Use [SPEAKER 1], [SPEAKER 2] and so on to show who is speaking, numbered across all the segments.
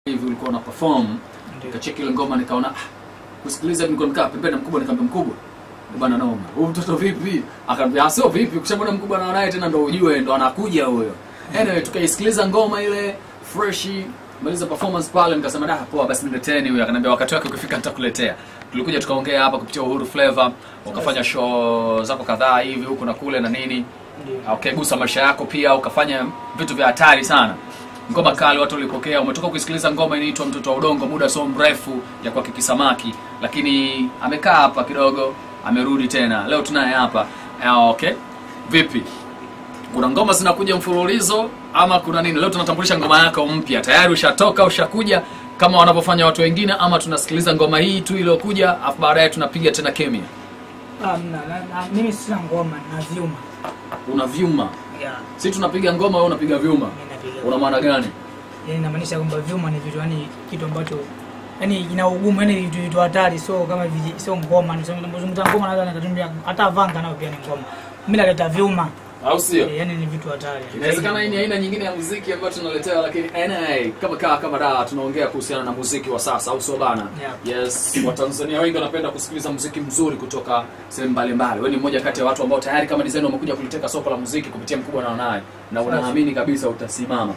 [SPEAKER 1] hivi ulikuwa una perform nikacheki ile ngoma nikaona ah, kusikiliza nilikuwa nikaa pembeni na mkubwa nikamwambia mkubwa "Eh bana noma huyu mtoto vipi akamwambia "Ah, sio vipi ukishamwona mkubwa na naye tena ndo ujue ndo anakuja huyo anyway tukaisikiliza ngoma ile fresh maliza performance pale nikasema da poa basi nileteni huyo akaniambia wakati wake ukifika nitakuletea tulikuja tukaongea hapa kupitia Uhuru Flavor ukafanya show zako kadhaa hivi huku na kule na nini
[SPEAKER 2] Ndio.
[SPEAKER 1] ukaigusa maisha yako pia ukafanya vitu vya hatari sana ngoma kali watu walipokea umetoka kuisikiliza ngoma inaitwa mtoto wa udongo muda sio mrefu ya kwa kiki samaki lakini amekaa hapa kidogo amerudi tena leo tunaye hapa Ah, okay vipi kuna ngoma zinakuja mfululizo ama kuna nini leo tunatambulisha ngoma yako mpya tayari ushatoka ushakuja kama wanavyofanya watu wengine ama tunasikiliza ngoma hii tu iliyokuja afu baadaye tunapiga tena kemia
[SPEAKER 2] Ah, mna- na- na- mimi sina ngoma na vyuma
[SPEAKER 1] una vyuma
[SPEAKER 2] yeah,
[SPEAKER 1] si tunapiga ngoma wewe unapiga vyuma
[SPEAKER 2] mimi napiga
[SPEAKER 1] una maana gani
[SPEAKER 2] yani inamaanisha kwamba vyuma ni vitu yani kitu ambacho yani ina ugumu yani vitu vitu hatari sio kama viji- sio ngoma nizungumza ngoma naweza nikatumia hata vanga nayo pia ni ngoma mimi naleta vyuma
[SPEAKER 1] au sio
[SPEAKER 2] Eh, yani ni vitu hatari
[SPEAKER 1] inawezekana hii ni aina nyingine ya muziki ambayo tunaletewa lakini anyway, kama kaa kama da tunaongea kuhusiana na muziki wa sasa au sio bana
[SPEAKER 2] Yeah.
[SPEAKER 1] yes watanzania wengi wanapenda kusikiliza muziki mzuri kutoka sehemu mbalimbali wewe ni mmoja kati ya watu ambao tayari kama design umekuja kuliteka soko la muziki kupitia mkubwa na naye na unaamini kabisa utasimama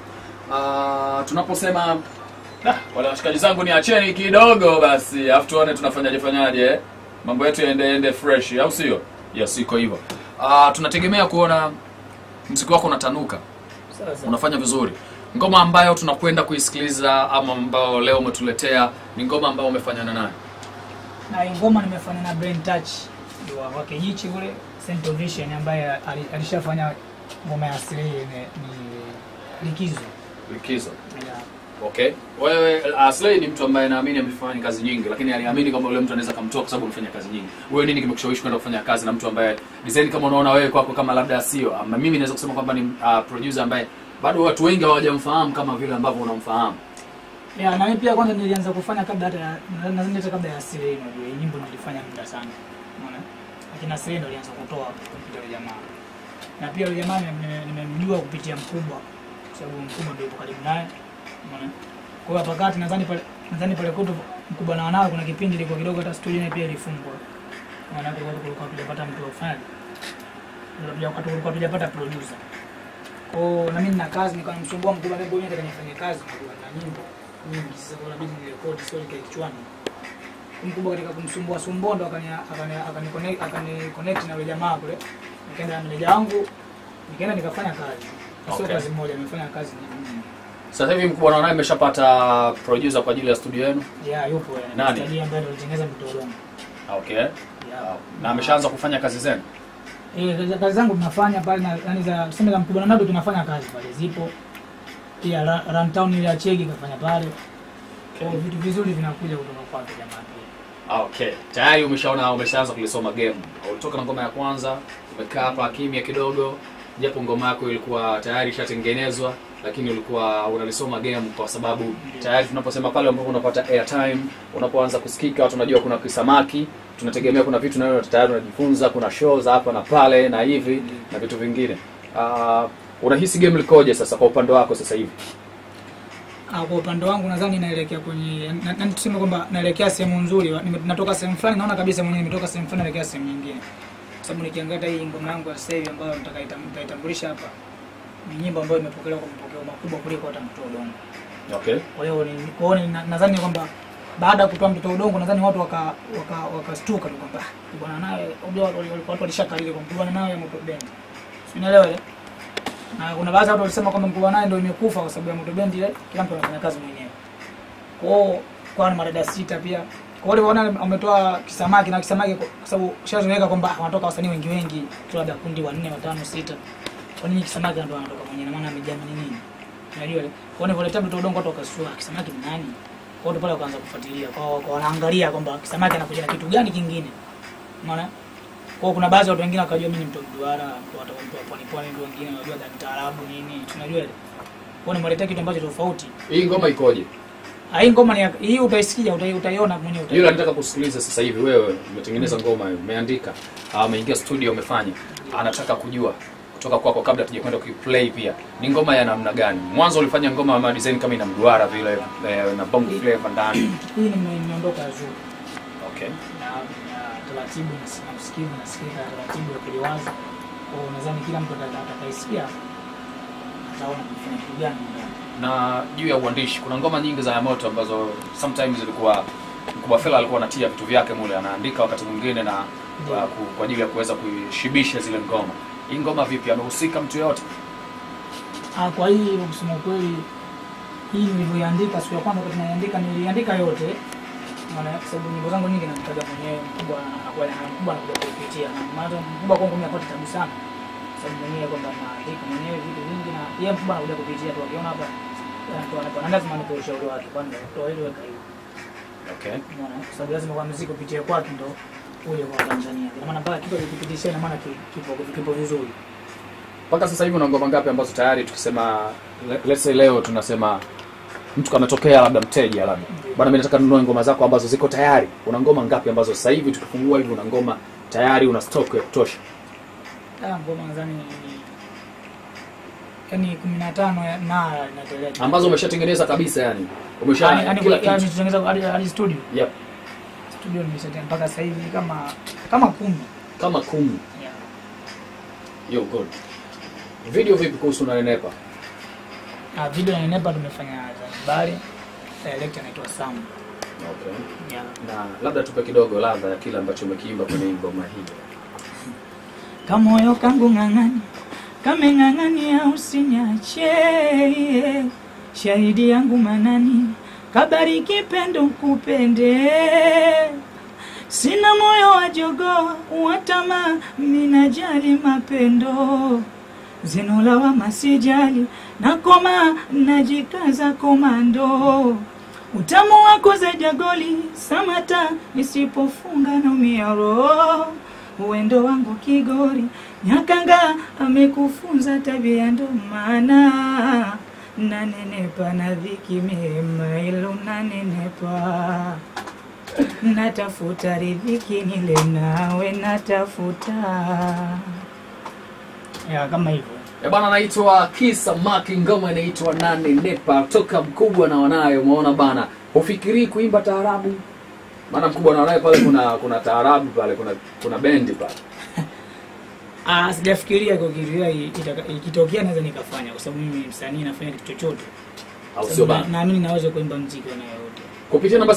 [SPEAKER 1] uh, tunaposema "Ah, wale washikaji zangu ni acheni kidogo basi afu tuone tunafanyaje fanyaje eh? mambo yetu yaende ende fresh au sio yes iko hivyo uh, tunategemea kuona mziki wako unatanuka
[SPEAKER 2] sasa
[SPEAKER 1] unafanya vizuri ngoma ambayo tunakwenda kuisikiliza ama ambayo leo umetuletea ni ngoma ambayo umefanyana naye
[SPEAKER 2] na hii ngoma nimefanya na Brain Touch ndio wa- wa Kijichi kule Central Vision ambaye ali- alishafanya ngoma ya asili ni, ni likizo
[SPEAKER 1] likizo
[SPEAKER 2] yeah.
[SPEAKER 1] okay wewe aslay ni mtu ambaye naamini amefanya kazi nyingi lakini aliamini kwamba yule mtu anaweza kumtoa kwa sababu amefanya kazi nyingi wewe nini kimekushawishi kwenda kufanya kazi na mtu ambaye design kama unaona wewe kwako kama labda sio ama mimi naweza kusema kwamba ni uh, producer ambaye bado watu wengi hawajamfahamu kama vile ambavyo unamfahamu
[SPEAKER 2] Yeah, na mimi pia kwanza nilianza kufanya kabla hata ya- nadhani hata kabla ya asili hii unajua hii nyimbo nilifanya muda sana. Unaona? Lakini asili ndio ilianza kutoa kupitia yule jamaa. Na pia yule jamaa nime- nime- nimemjua kupitia mkubwa kwa sababu mkubwa ndio yupo karibu naye. Unaona? Kwa hiyo hapa kati nadhani pale nadhani pale kwetu mkubwa na wanawe kuna kipindi ilikuwa kidogo hata studio naye pia ilifungwa. Maana kwa sababu kulikuwa tujapata mtu wa kufanya. Wakati kulikuwa tujapata producer. Kwa hiyo na mimi nina kazi nikawa namsumbua mkubwa mimi mwenyewe nataka nifanye kazi na nyimbo nyingi sasa kwa inabidi nirekodi sio ikae kichwani mkubwa katika kumsumbua sumbua ndo akani akani akani connect akani connect na yule jamaa kule nikaenda na meneja wangu nikaenda nikafanya kazi sio
[SPEAKER 1] Okay.
[SPEAKER 2] kazi moja nimefanya kazi nyingi
[SPEAKER 1] sasa hivi mkubwa naona imeshapata producer kwa ajili ya studio yenu
[SPEAKER 2] yeah yupo yeye
[SPEAKER 1] Nani?
[SPEAKER 2] Mtaji ambaye ndo alitengeneza mtolongo
[SPEAKER 1] okay
[SPEAKER 2] yeah
[SPEAKER 1] na ameshaanza kufanya kazi zenu
[SPEAKER 2] eh kazi- kazi zangu tunafanya pale na yani za tuseme za mkubwa na nado tunafanya kazi pale zipo pia Ra- Runtown ile ya Chegi kafanya pale kwa hiyo vitu vizuri vinakuja kutoka kwake jamaa pia
[SPEAKER 1] Ah, okay tayari umeshaona umeshaanza kulisoma game ulitoka na ngoma ya kwanza umekaa hapa kimya kidogo japo ngoma yako ilikuwa tayari ishatengenezwa lakini ulikuwa unalisoma game kwa sababu tayari tunaposema pale ambapo unapata airtime unapoanza kusikika watu wanajua kuna kisamaki tunategemea kuna vitu nayo tayari unajifunza kuna show za hapa na pale na hivi na vitu vingine uh, unahisi game likoje sasa kwa upande wako sasa hivi
[SPEAKER 2] Ah, kwa upande wangu nadhani naelekea kwenye na- na- tuseme kwamba naelekea sehemu nzuri Wa- nime- natoka sehemu fulani naona kabisa mwenyewe nimetoka sehemu fulani naelekea sehemu nyingine kwa sababu nikiangalia hii ngoma yangu ya sasa hivi ambayo nitakaita- nitaitambulisha hapa ni nyimbo ambayo imepokelewa kwa mapokeo makubwa kuliko hata mtoto udongo
[SPEAKER 1] okay
[SPEAKER 2] kwa hiyo ni kwa hiyo ni- na- nadhani kwamba baada ya kutoa mtoto udongo nadhani watu waka waka wakastuka tu kwamba "Ah, bwana nawe unajua watu wali- watu walishakalile kwa bwana nawe moto bendi Si unaelewa ile na kuna baadhi ya watu walisema kwamba mkubwa naye ndio imekufa kwa sababu ya moto bendi ile kila mtu anafanya kazi mwenyewe kwa hiyo kwa na madada sita pia kwa hiyo waliona wametoa kisamaki na kisamaki kwa kwa sababu shazoeleka kwamba ah, wanatoka wasanii wengi wengi tu labda kundi wanne watano sita kwa nini kisamaki ndo anatoka mwenyewe na maana amejamini nini unajua ile kwa hiyo nilivyoletea mtoto udongo watu wakasua kisamaki ni nani kwa hiyo pale wakaanza kufuatilia kwa kwa wanaangalia kwamba kisamaki anakuja na kitu gani kingine unaona kwa hiyo kuna baadhi ya watu wengine wakajua mimi ni mtu wa mduara watu wa mtu wa pwani pwani ndio wengine wanajua za mtaarabu nini tunajua ile kwa hiyo nimeletea kitu ambacho tofauti
[SPEAKER 1] hii ngoma ikoje
[SPEAKER 2] Ah, hii ngoma ni ya- hii utaisikia utai- utaiona mwenyewe
[SPEAKER 1] yule
[SPEAKER 2] utaiona.
[SPEAKER 1] anataka kusikiliza sasa hivi wewe umetengeneza ngoma hiyo umeandika ah, umeingia studio umefanya anataka kujua kutoka kwako kabla tujakwenda kuiplay pia ni ngoma ya namna gani mwanzo ulifanya ngoma ama design kama ina mduara vile eh, na bongo flavor ndani
[SPEAKER 2] hii nime- nimeondoka juu
[SPEAKER 1] okay
[SPEAKER 2] na na taratibu na- na msikivu nasikika taratibu akiliwaza kwao nadhani kila mtu ata- atakaisikia ataona kufanya kitu gani ndani.
[SPEAKER 1] na juu ya uandishi kuna ngoma nyingi za yamoto ambazo sometimes ilikuwa mkubwa fela alikuwa anatia vitu vyake mule anaandika wakati mwingine na
[SPEAKER 2] Ndio.
[SPEAKER 1] uh, ku- kwa ajili ya kuweza kuishibisha zile ngoma hii ngoma vipi amehusika mtu yoyote
[SPEAKER 2] Ah, kwa hii kusema ukweli hii nilivyoiandika siku ya kwanza wakati naiandika niliandika yote maana kwa sababu nyimbo zangu nyingi namtaja mwenyewe mkubwa anakuwa na mkubwa anakuja kuipitia na maana mkubwa kwangu mimi apata tabu sana kwa sababu mwenyewe kwamba naandika mwenyewe vitu vingi na yeye mkubwa anakuja kupitia tu akiona hapa anatoa anatoa na lazima nipe ushauri wake kwanza toa ile weka hiyo
[SPEAKER 1] okay
[SPEAKER 2] umeona kwa sababu lazima kwa muziki upitie kwake ndo uje kwa Tanzania ina maana mpaka kitu kipitisha ina maana ki- kipo kipo vizuri
[SPEAKER 1] mpaka sasa hivi una ngoma ngapi ambazo tayari tukisema le- let's say leo tunasema mtu kametokea labda mteja labda bwana mimi nataka ninunue ngoma zako ambazo ziko tayari una ngoma ngapi ambazo sasa hivi tukifungua hivi una ngoma tayari una stock ya kutosha
[SPEAKER 2] Ah, ngoma nadhani yani kumi na tano ya- na inaendelea.
[SPEAKER 1] ambazo umeshatengeneza kabisa yani umesha
[SPEAKER 2] Yaani- yaani
[SPEAKER 1] kila
[SPEAKER 2] kula- yaani
[SPEAKER 1] kitu
[SPEAKER 2] tutengeneza hadi hadi studio.
[SPEAKER 1] yep.
[SPEAKER 2] Studio nimeshatengeneza mpaka sasa hivi kama kama kumi.
[SPEAKER 1] kama kumi
[SPEAKER 2] Yeah.
[SPEAKER 1] yo good video vipi kuhusu unanenepa
[SPEAKER 2] Ah, video na Nepa tumefanya Zanzibar. Director anaitwa Sam.
[SPEAKER 1] okay.
[SPEAKER 2] Yeah.
[SPEAKER 1] na labda tupe kidogo ladha ya kile ambacho umekiimba kwenye hii ngoma hii
[SPEAKER 2] Kamoyo kangu ng'ang'ani kameng'ang'ania usinyache, shahidi yangu manani kabariki pendo kupende, sina moyo wa jogoo watama, minajali mapendo zinola wa masijali nakoma najikaza komando utamu wako za jagoli samata nisipofunga na miaro uwendo wangu kigori nyakanga amekufunza tabia ndo maana nanenepa na dhiki mema ilo nanenepa natafuta riziki nile nawe natafuta ya kama hivyo
[SPEAKER 1] Eh, bana anaitwa Kisa Maki, ngoma inaitwa Nane Nepa, toka mkubwa na wanaye. Umeona bana, hufikirii kuimba taarabu? Maana mkubwa na wanaye pale kuna kuna taarabu pale, kuna kuna bendi pale.
[SPEAKER 2] Ah, sijafikiria kwa kitu hiyo itaka- ikitokea naweza nikafanya kwa sababu mimi msanii nafanya kitu chochote.
[SPEAKER 1] au sio
[SPEAKER 2] Sababu
[SPEAKER 1] bana?
[SPEAKER 2] na- Naamini naweza kuimba muziki wa nayo yote.
[SPEAKER 1] kupitia namba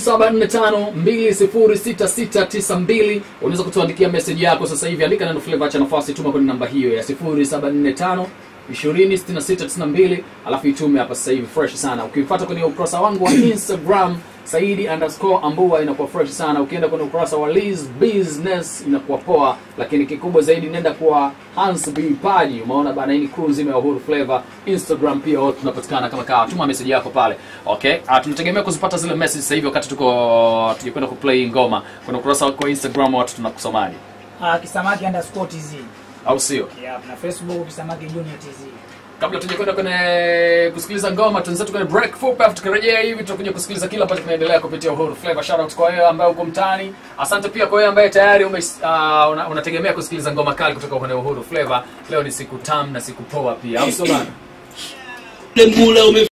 [SPEAKER 1] 0745206692 unaweza kutuandikia message yako sasa hivi andika neno flavor acha nafasi tuma kwenye namba hiyo ya 0745 206692 alafu itume hapa sasa hivi fresh sana ukifuata kwenye ukurasa wangu wa instagram saidi underscore ambua inakuwa fresh sana ukienda kwenye ukurasa wa Liz business inakuwa poa lakini kikubwa zaidi nenda kwa Hans B Paji umeona bana hii ni crew nzima ya Uhuru Flavor Instagram pia wote tunapatikana kama kawa tuma message yako pale okay uh, tunategemea kuzipata zile message sasa hivi wakati tuko tukikwenda kuplay ngoma kwenye ukurasa wako wa Instagram watu tunakusomaje
[SPEAKER 2] Ah, Kisamaki underscore TZ.
[SPEAKER 1] au sio
[SPEAKER 2] Yeah, na Facebook Kisamaki Junior TZ.
[SPEAKER 1] kabla tujakwenda kwenye kusikiliza ngoma tunzetu kwenye break fupi afu tukirejea hivi tutakuja kusikiliza kile ambacho kinaendelea kupitia Uhuru Flavor shout out kwa wewe ambaye uko mtaani asante pia kwa wewe ambaye tayari ume, uh, una, unategemea kusikiliza ngoma kali kutoka kwenye Uhuru Flavor leo ni siku tamu na siku poa pia au sio bana
[SPEAKER 3] Mule ume